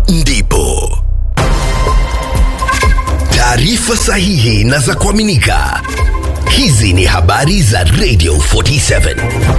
ndipo taarifa sahihi na za kuaminika. Hizi ni habari za Radio 47.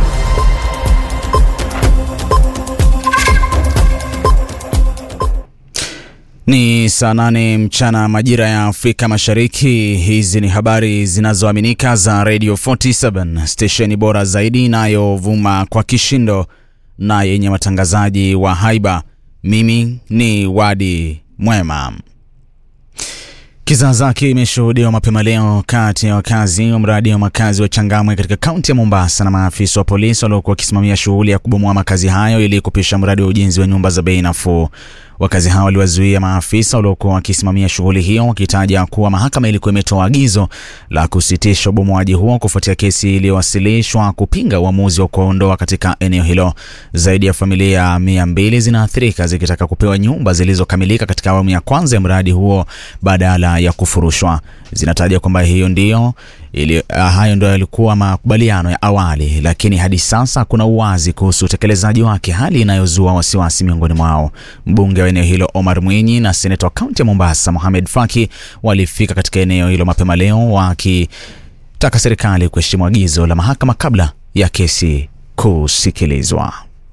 Ni saa nane mchana majira ya Afrika Mashariki. Hizi ni habari zinazoaminika za Radio 47, stesheni bora zaidi inayovuma kwa kishindo na yenye watangazaji wa haiba. Mimi ni Wadi Mwema. Kizaazaa kimeshuhudiwa mapema leo kati ya wakazi wa mradi wa makazi wa Changamwe katika kaunti ya Mombasa na maafisa wa polisi waliokuwa wakisimamia shughuli ya kubomoa makazi hayo ili kupisha mradi wa ujenzi wa nyumba za bei nafuu. Wakazi hao waliwazuia maafisa waliokuwa wakisimamia shughuli hiyo wakitaja kuwa mahakama ilikuwa imetoa agizo la kusitisha ubomoaji huo kufuatia kesi iliyowasilishwa kupinga uamuzi wa kuwaondoa katika eneo hilo. Zaidi ya familia mia mbili zinaathirika zikitaka kupewa nyumba zilizokamilika katika awamu ya kwanza ya mradi huo badala ya kufurushwa. Zinataja kwamba hiyo ndio ili, uh, hayo ndio yalikuwa makubaliano ya awali, lakini hadi sasa kuna uwazi kuhusu utekelezaji wake, hali inayozua wasiwasi miongoni mwao. Mbunge wa eneo hilo Omar Mwinyi na seneta wa kaunti ya Mombasa Mohamed Faki walifika katika eneo hilo mapema leo wakitaka serikali kuheshimu agizo la mahakama kabla ya kesi kusikilizwa.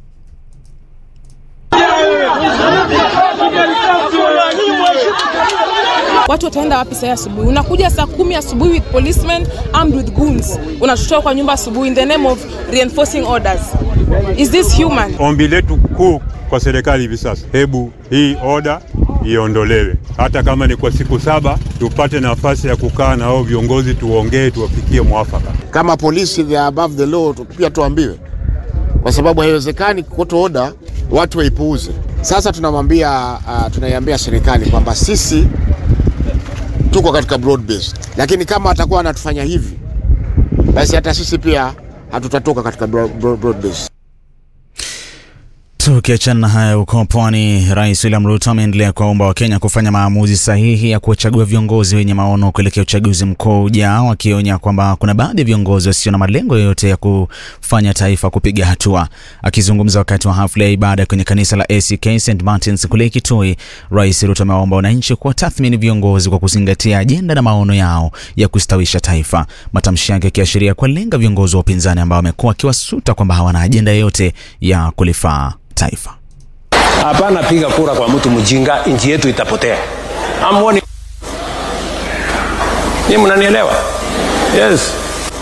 Watu wataenda wapi saa asubuhi? Unakuja saa kumi asubuhi with policemen armed with guns, unatutoa kwa nyumba asubuhi in the name of reinforcing orders. Is this human? Ombi letu kuu kwa serikali hivi sasa, hebu hii oda iondolewe, hata kama ni kwa siku saba, tupate nafasi ya kukaa na hao viongozi, tuongee, tuwafikie mwafaka. Kama polisi they are above the law, pia tuambiwe, kwa sababu haiwezekani kuto oda watu waipuuze. Sasa tunamwambia uh, tunaiambia serikali kwamba sisi tuko katika broad based, lakini kama atakuwa anatufanya hivi, basi hata sisi pia hatutatoka katika broad, broad, broad based. Tukiachana na haya huko pwani, Rais William Ruto ameendelea kuwaomba Wakenya kufanya maamuzi sahihi ya kuwachagua viongozi wenye maono kuelekea uchaguzi mkuu ujao, akionya kwamba kuna baadhi ya viongozi wasio na malengo yoyote ya kufanya taifa kupiga hatua. Akizungumza wakati wa hafla ya ibada kwenye kanisa la ACK St Martins kule Kitui, Rais Ruto amewaomba wananchi kuwatathmini viongozi kwa kuzingatia ajenda na maono yao ya kustawisha taifa, matamshi yake yakiashiria kuwalenga viongozi wa upinzani ambao wamekuwa wakiwasuta kwamba hawana ajenda yoyote ya kulifaa taifa. Hapana, piga kura kwa mtu mjinga, nchi yetu itapotea. Amwoni ni mnanielewa? Yes,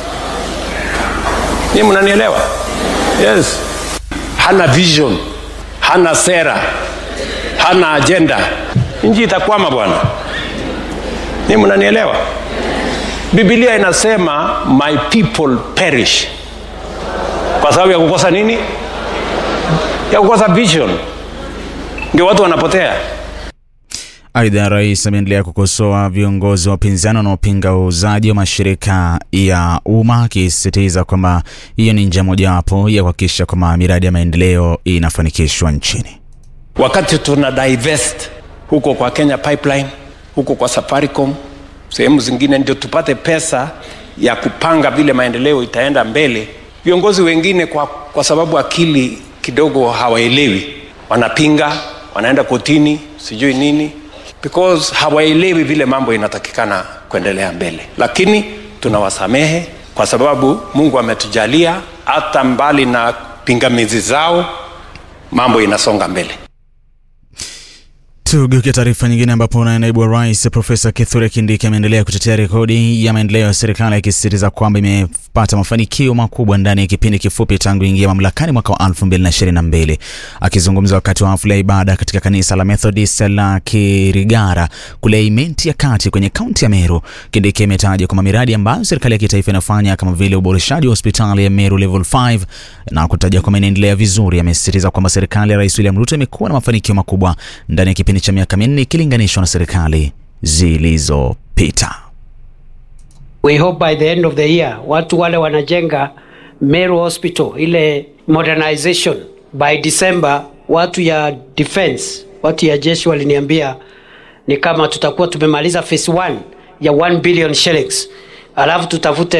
ni mnanielewa? Yes. Hana vision, hana sera, hana agenda, nchi itakwama bwana. Ni mnanielewa? Biblia inasema my people perish kwa sababu ya kukosa nini? ya kukosa vision, ndio watu wanapotea. Aidha, rais ameendelea kukosoa viongozi wa upinzani wanaopinga uuzaji wa mashirika ya umma akisisitiza kwamba hiyo ni njia mojawapo ya kuhakikisha kwamba miradi ya maendeleo inafanikishwa nchini. Wakati tuna divest huko kwa Kenya Pipeline, huko kwa Safaricom, sehemu zingine, ndio tupate pesa ya kupanga vile maendeleo itaenda mbele. Viongozi wengine kwa, kwa sababu akili kidogo hawaelewi, wanapinga, wanaenda kotini, sijui nini, because hawaelewi vile mambo inatakikana kuendelea mbele. Lakini tunawasamehe kwa sababu Mungu ametujalia, hata mbali na pingamizi zao, mambo inasonga mbele. Tugeukia taarifa nyingine ambapo naibu wa rais Profesa Kithure Kindiki ameendelea kutetea rekodi ya maendeleo ya serikali akisisitiza kwamba imepata mafanikio makubwa ndani ya kipindi kifupi tangu ingia mamlakani mwaka wa 2022. Akizungumza wakati wa hafla ya ibada katika kanisa la Methodist la Kirigara kule Imenti ya kati kwenye kaunti ya Meru, Kindiki ametaja kwamba miradi ambayo serikali ya kitaifa inafanya kama vile uboreshaji wa hospitali ya Meru level 5 na kutaja kwamba inaendelea vizuri. Amesisitiza kwamba serikali ya Rais William Ruto imekuwa na mafanikio makubwa ndani ya kipindi cha miaka minne ikilinganishwa na serikali zilizopita. We hope by the end of the year watu wale wanajenga Meru Hospital ile modernization by December, watu ya defense, watu ya jeshi waliniambia ni kama tutakuwa tumemaliza phase 1 ya 1 billion shillings, alafu tutafute